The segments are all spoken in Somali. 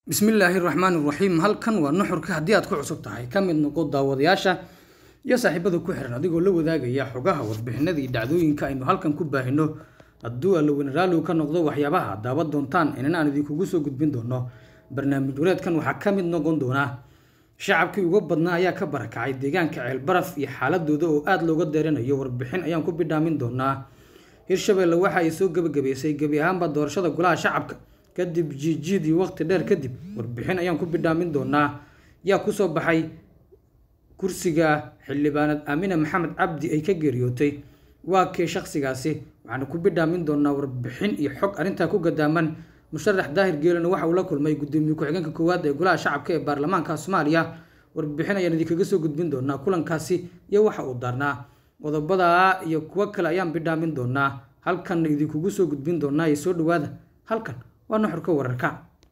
bismillaahi raxmaani raxiim halkan waa nuxurka haddii aad ku cusub tahay ka mid noqo daawadayaasha iyo saaxiibada ku xiran adigoo la wadaagaya xogaha warbixinada iyo dhacdooyinka aynu halkan ku baahino hadduu allaweyne raalligu ka noqdo waxyaabaha daawan doontaan inana aan idinkugu soo gudbin doono barnaamij wareedkan waxaa ka mid noqon doona shacabkii uga badnaa ayaa ka barakacay deegaanka ceelbaraf iyo xaaladooda oo aada looga deeranayo warbixin ayaan ku bidhaamin doonaa hirshabeelle waxa ay soo gebagabeysay gebi ahaanba doorashada golaha shacabka kadib jiijiidii waqti dheer kadib warbixin ayaan ku bidhaamin doonaa yaa kusoo baxay kursiga xildhibaanad aamina maxamed cabdi ay ka geeriyootay waa kee shaqsigaasi waxaana ku bidhaamin doonaa warbixin iyo xog arrintaa ku gadaaman musharax daahir geelina waxa uu la kulmay gudoomiye ku-xigeenka koowaad ee golaha shacabka ee baarlamaanka soomaaliya warbixin ayaan idinkaga soo gudbin doonaa kulankaasi iyo waxa uu daarnaa qodobadaa iyo kuwo kale ayaan bidhaamin doonaa halkanna idinkugu soo gudbin doonaa iyo soo dhawaada halkan waa nuxurka wararka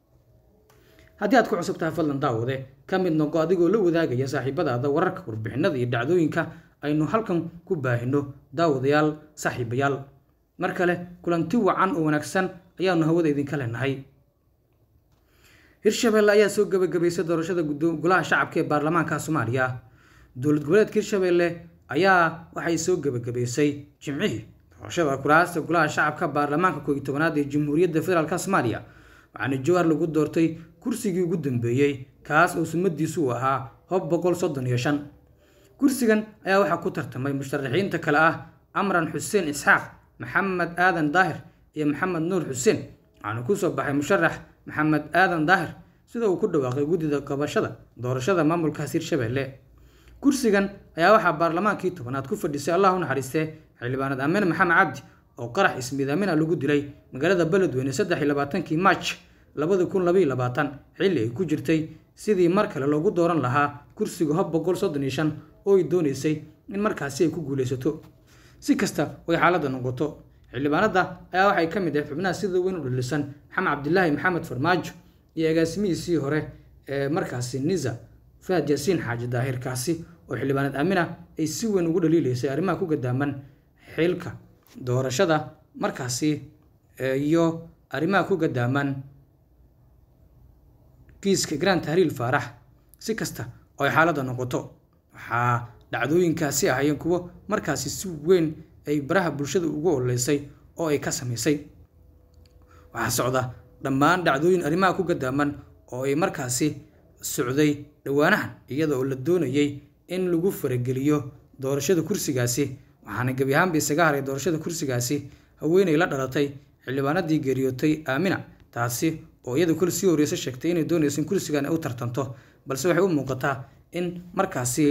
haddii aad ku cusub tahay fadlan daawade ka mid noqo adigoo la wadaagaya saaxiibadaada wararka warbixinada iyo dhacdooyinka aynu halkan ku baahino daawadayaal saaxiibayaal mar kale kulanti wacan oo wanaagsan ayaanu hawada idinka leenahay hirshabeelle ayaa soo gebagabaysay doorashada golaha shacabka ee baarlamaanka soomaaliya dowlad goboleedka hirshabeelle ayaa waxay soo gebagabaysay jimcihii doorashada kuraasta golaha shacabka baarlamaanka kooiyi tobanaad ee jamhuuriyadda federaalk soomaaliya waxaana jowhar lagu doortay kursigii ugu dambeeyey kaas oo sumadiisu uu ahaa hob boqol soddon iyo shan kursigan ayaa waxaa ku tartamay musharaxiinta kale ah amran xuseen isxaaq maxamed aadan daahir iyo maxamed nuur xuseen waxaana kusoo baxay musharax maxamed aadan daahir sida uu ku dhawaaqay guddida qabashada doorashada maamulkaas hirshabeelle kursigan ayaa waxaa baarlamaankii tobanaad ku fadhisay allah u naxariistee xildhibaanad aamin maxamed cabdi oo qarax ismiidaamina lagu dilay magaalada beledweyne saddex iyo labaatankii march labadi kun labaiyo labaatan xilli ay ku jirtay sidii mar kale loogu dooran lahaa kursiga hob boqol soddon iyo shan oo ay doonaysay in markaasi ay ku guulaysato si kasta oy xaaladda noqoto xildhibaanada ayaa waxay ka mid ahayd xubnaha sida weyn u dhalisan maxamed cabdilaahi maxamed farmaajo iyo agaasimihiisii hore ee markaasi nisa fahad yaasiin xaaji daahirkaasi oo xildhibaanad aamina ay si weyn ugu dhaliilaysay arrimaha ku gadaaman xilka doorashada markaasi iyo arrimaha ku gadaaman kiiska grand tahriil faarax si kasta oo ay xaaladda noqoto waxaa dhacdooyinkaasi ahayeen kuwo markaasi si weyn ay baraha bulshada ugu ololeysay oo ay ka samaysay waxaa socda dhammaan dhacdooyin arrimaha ku gadaaman oo ay markaasi socday dhowaanahan iyada oo la doonayay in lagu farageliyo doorashada kursigaasi waxaana gebi ahaanba isaga haray doorashada kursigaasi haweenay la dhalatay xildhibaanadii geeriyootay aamina taasi oo iyada kol sii horeysa sheegtay inay doonayso in kursigan ay u tartanto balse waxay u muuqataa in markaasi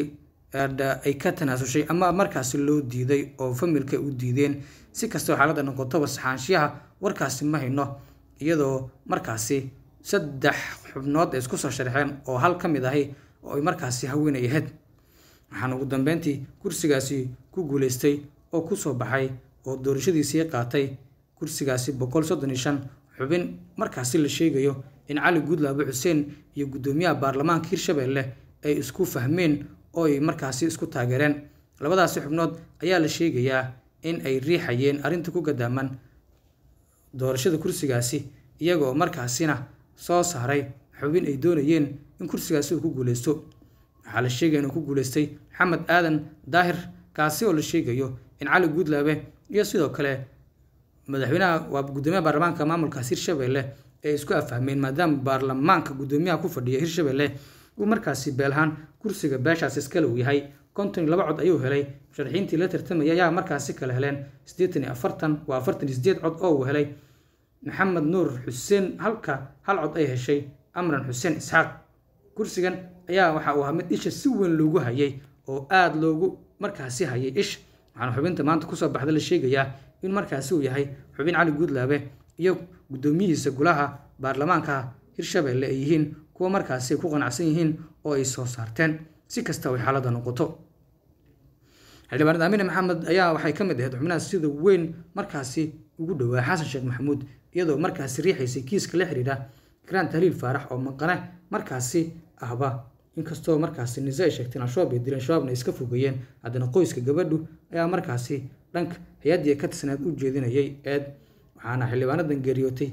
ay ka tanaasushay ama markaasi loo diiday oo familka u diideen si kastoo xaaladda noqotoba saxaanshiyaha warkaasi ma hayno iyadoo markaasi saddex xubnood ay isku soo sharxeen oo hal ka mid ahi oo ay markaasi haweenay ahayd waxaana ugu dambeyntii kursigaasi ku guulaystay oo kusoo baxay oo doorashadiisii qaatay kursigaasi boqol soddon iyo shan xubin markaasi la sheegayo in cali guudlaabe xuseen iyo guddoomiyaha baarlamaanka hirshabeelle ay isku fahmeen oo ay markaasi isku taageereen labadaasi xubnood ayaa la sheegayaa in ay riixayeen arrinta ku gadaaman doorashada kursigaasi iyaga oo markaasina soo saaray xubin ay doonayeen in kursigaasi uu ku guulaysto waxaa la sheegaya inuu ku guulaystay maxamed aadan daahir kaasi oo la sheegayo in cali guudlaabe iyo sidoo kale madaxweynaha waa guddoomiyaha baarlamaanka maamulkaas hirshabeelle ay isku afahmeen maadaama baarlamaanka guddoomiyaha ku fadhiya hirshabeelle uu markaasi beelahaan kursiga beeshaas iskale uu yahay konton iyo laba cod ayuu helay musharaxiintii la tartamaya ayaa markaasi kale heleen siddeetan iyo afartan waa afartan iyo sideed cod oo uu helay maxamed nuur xuseen halka hal cod ay heshay amran xuseen isxaaq kursigan ayaa waxa uu ahaa mid isha si weyn loogu hayay oo aada loogu markaasi hayay isha waxaana xubinta maanta kusoo baxda la sheegayaa in markaasi uu yahay xubin cali guudlaabe iyo guddoomiyihiisa golaha baarlamaanka hirshabeelle ay yihiin kuwa markaasi ay ku qanacsan yihiin oo ay soo saarteen si kasta ay xaaladda noqoto xildhibaanad aamine maxamed ayaa waxay ka mid ahayd xubnaha sida weyn markaasi ugu dhowaa xasan sheekh maxamuud iyadoo markaasi riixaysay kiiska la xiriira grand tahliil faarax oo maqane markaasi ahba inkastoo markaasi nise ay sheegteen al-shabaab ay dileen shabaabna ay iska fogeeyeen haddana qoyska gabadhu ayaa markaasi dhanka hay-addii ka tirsaneed u jeedinayay eed waxaana xildhibaanadan geeriyootay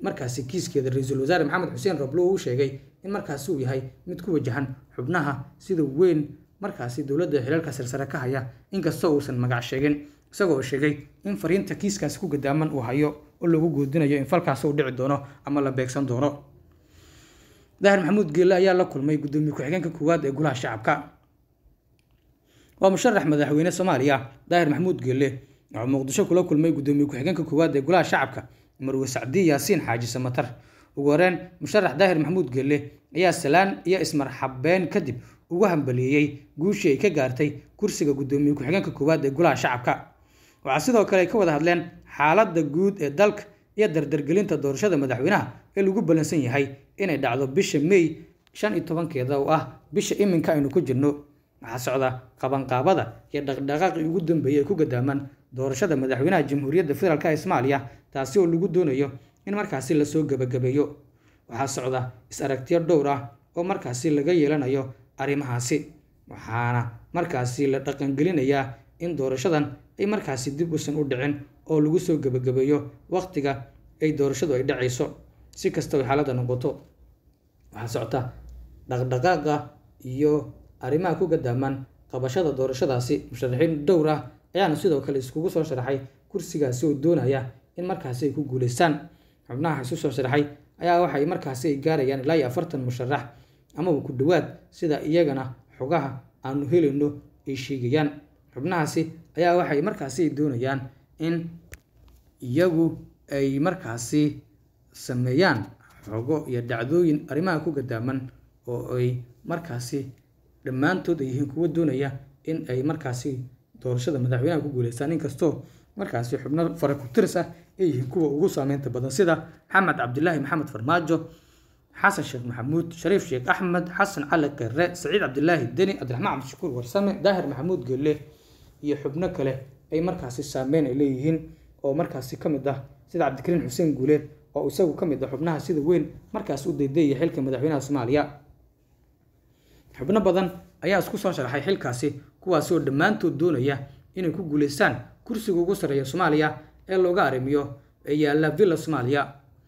markaasi kiiskeeda ra-iisul wasaare maxamed xuseen roblo uu sheegay in markaasi uu yahay mid ku wajahan xubnaha sida weyn markaasi dowladda xilalka sarsare ka haya inkastoo uusan magac sheegin isagoo sheegay in fariinta kiiskaasi ku gadaaman uu hayo oo lagu goodinayo in falkaasi uu dhici doono ama la beegsan doono daahir maxamuud geelle ayaa la kulmay guddoomiye ku-xigeenka koowaad ee golaha shacabka waa musharax madaxweyne soomaaliya daahir maxamuud geelle wuxuu muqdisho kula kulmay guddoomiye ku-xigeenka koowaad ee golaha shacabka marwe sacdi yaasiin xaaji samatar ugu horeen musharax daahir maxamuud geelle ayaa salaan iyo ismarxabeen kadib ugu hambaliyeeyey guushii ay ka gaartay kursiga guddoomiye ku-xigeenka koowaad ee golaha shacabka waxaa sidoo kale ay ka wada hadleen xaaladda guud ee dalka iyo dardargelinta doorashada madaxweynaha ee lagu ballansan yahay inay dhacdo bisha may shan iyo tobankeeda oo ah bisha iminka aynu ku jirno waxaa socda qabanqaabada iyo dhaqdhaqaaqii ugu dambeeyey ay ku gadaamaan doorashada madaxweynaha jamhuuriyadda federaalk ee soomaaliya taasi oo lagu doonayo in markaasi lasoo gebagabeeyo waxaa socda is-aragtiyo dhowr ah oo markaasi laga yeelanayo arrimahaasi waxaana markaasi la dhaqangelinayaa in doorashadan ay markaasi dib usan u dhicin oo lagu soo gebagabeeyo wakhtiga ay doorashadu ay dhacayso si kasta ay xaaladda noqoto waxaa socota dhaqdhaqaaqa iyo arrimaha ku gadaamaan qabashada doorashadaasi musharaxiin dhowr ah ayaana sidoo kale iskugu soo sharaxay kursigaasi oo doonaya in markaasi ay ku guuleystaan xubnaha isu soo sharaxay ayaa waxay markaasi ay gaarayaan ilaa iyo afartan musharax amaba ku dhowaad sida iyagana xogaha aanu helayno ay sheegayaan xubnahaasi ayaa waxay markaasi ay doonayaan in iyagu ay markaasi sameeyaan xogo iyo dhacdooyin arrimaha ku gadaaman oo ay markaasi dhammaantood ay yihiin kuwo doonaya in ay markaasi doorashada madaxweynaha ku guuleystaan inkastoo markaasi xubno fara ku tiris ah ay yihiin kuwa ugu saameynta badan sida maxamed cabdilaahi maxamed farmaajo xasan sheekh maxamuud shariif sheekh axmed xasan cali kere saciid cabdilaahi deni cabdiraxmaan cabdishakuur warsame daahir maxamuud geelle iyo xubno kale ay markaasi saameyn ay leeyihiin oo markaasi ka mid ah sida cabdikariin xuseen guuleed oo isagu ka mid ah xubnaha sida weyn markaasi u daydeeyay xilka madaxweynaha soomaaliya xubno badan ayaa isku soo sharaxay xilkaasi kuwaasi oo dhammaantood doonaya inay ku guuleystaan kursiga ugu sarreeya soomaaliya ee looga arrimiyo ee yaalla villa soomaaliya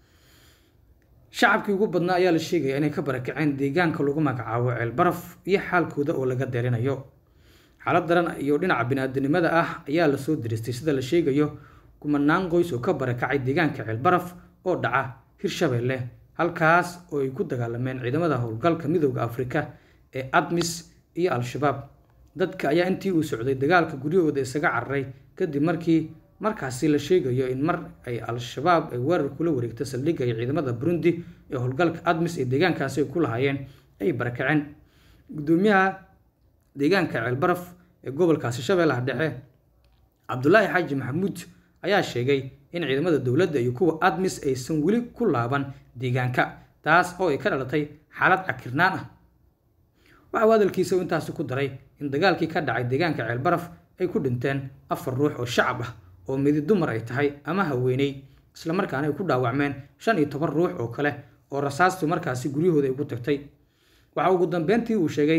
shacabkii ugu badnaa ayaa la sheegaya inay ka barakaceen deegaanka lagu magacaabo ceelbaraf iyo xaalkooda oo laga deerinayo xaalad daran iyo dhinaca biniaadanimada ah ayaa lasoo diristay sida la sheegayo kumanaan qoys oo ka barakacay deegaanka ceelbaraf oo dhaca hirshabeelle halkaas oo ay ku dagaalameen ciidamada howlgalka midooda afrika ee admis iyo al-shabaab dadka ayaa intii uu socday dagaalka guryahooda isaga cararay kadib markii markaasi la sheegayo in mar ay al-shabaab ay weerar kula wareegta saldhigga iyo ciidamada burundi ee howlgalka admis ee deegaankaasi ay ku lahaayeen ay barakaceen gudoomiyaha deegaanka ceelbaraf ee gobolkaasi shabeellaha dhexe cabdulaahi xaaji maxamuud ayaa sheegay in ciidamada dowladda iyo kuwa admis aysan weli ku laaban deegaanka taas oo ay ka dhalatay xaalad cakirnaan ah waxa uu hadalkiisa intaasi ku daray in dagaalkii ka dhacay deegaanka ceelbaraf ay ku dhinteen afar ruux oo shacab ah oo midi dumar ay tahay ama haweeney islamarkaana ay ku dhaawacmeen shan iyo toban ruux oo kale oo rasaastu markaasi guryahooda ay ku tagtay waxa ugu dambeyntii uu sheegay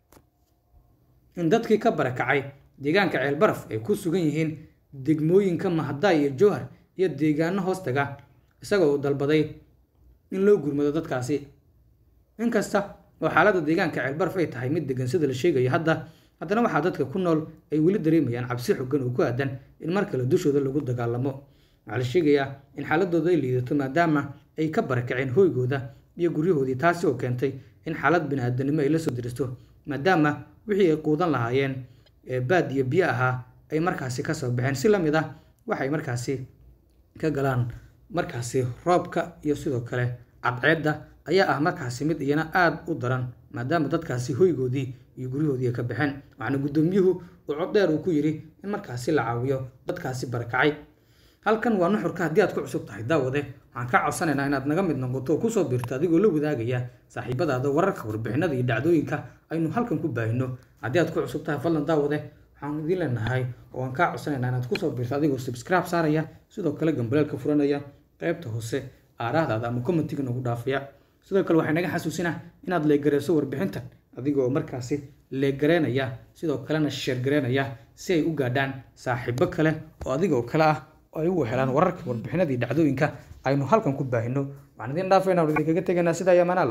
in dadkii ka barakacay deegaanka ceelbaraf ay ku sugan yihiin degmooyinka mahadaay iyo jowhar iyo deegaano hoostaga isagoo dalbaday in loo gurmado dadkaasi inkasta oo xaaladda deegaanka ceelbaraf ay tahay mid degan sida la sheegayo hadda haddana waxaa dadka ku nool ay weli dareemayaan cabsi xogan oo ku aadan in mar kale dushooda lagu dagaalamo waxaa la sheegayaa in xaaladooda ay liidato maadaama ay ka barakaceen hoygooda iyo guryahoodii taasi oo keentay in xaalad bini-aadanimo ay la soo diristo maadaama wixii ay quudan lahaayeen baad iyo biyo ahaa ay markaasi kasoo baxeen si lamid ah waxay markaasi ka galaan markaasi roobka iyo sidoo kale cadceedda ayaa ah markaasi mid iyana aada u daran maadaama dadkaasi hoygoodii iyo guryahoodii ay ka baxeen waxaana guddoomiyuhu uu coddheer uu ku yidhi in markaasi la caawiyo dadkaasi barakacay halkan waa nuxurka haddii aad ku cusub tahay daawade waxaan kaa codsanaynaa inaad naga mid noqoto oo kusoo biirto adigoo la wadaagaya saaxiibadaada wararka warbixinada iyo dhacdooyinka aynu halkan ku baahino haddii aad ku cusub tahay fadlan daawade waxaan idiin leenahay oo aan kaa codsanaynaa inaad kusoo biirto adigoo subscribe saaraya sidoo kale gambaleelka furanaya qaybta hoose aaraahdaada ama commentiga nagu dhaafaya sidoo kale waxay naga xasuusinaa inaad leegareyso warbixintan adigoo markaasi leegareynaya sidoo kalena sheergareynaya si ay u gaadhaan saaxiibo kale oo adigoo kale ah oo ay ugu helaan wararka warbixinadii dhacdooyinka aynu halkan ku baahino waxaan idin dhaafayna waan idinkaga tegaynaa sidaa iyo amaan alla